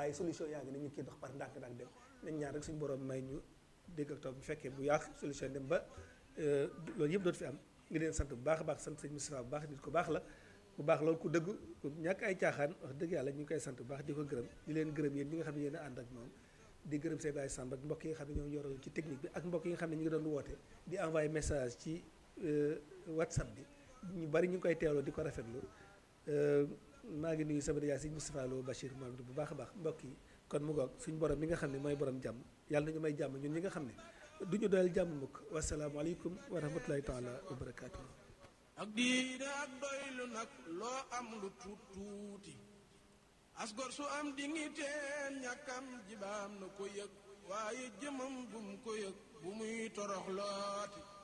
waaye solution yaa ngi ne ñu ngi ciy dox par ndànk-ndànk dem nañ ñaan rek suñu borom may ñu dégg ak toog bu fekkee bu yàq solution dem ba loolu yëpp dootu fi am ngi leen sant bu baax a baax sant sëñ Moustapha bu baax nit ku baax la bu baax loolu ku dëgg ku ñàkk ay caaxaan wax dëgg yàlla ñu ngi koy sant bu baax di ko gërëm di leen gërëm yéen ñi nga xam ne yéen a ànd ak moom di gërëm Seydou Baye Samb ak mbokk yi nga xam ne ñoo yoroon ci technique bi ak mbokk yi nga xam ne ñu ngi doon woote di envoyé message ci whatsapp bi ñu bari ñu ngi koy teewloo di ko rafetlu maa ngi nuyu sama yaay sëñ Moustapha Lo Bachir moom bu baax a baax mbokk yi kon mu goog suñu borom mi nga xam ne mooy borom jàmm yàlla nañu may jàmm ñun ñi nga xam ne du ñu doyal jàmm mukk wasalaamualeykum wa rahmatulahi taala wa barakaatu. ak diine ak doylu nag loo am lu tuut tuuti asgor su am digniteen ñàkkam jibaam na ko yëg waaye jëmam bu mu ko yëg bu muy torox looti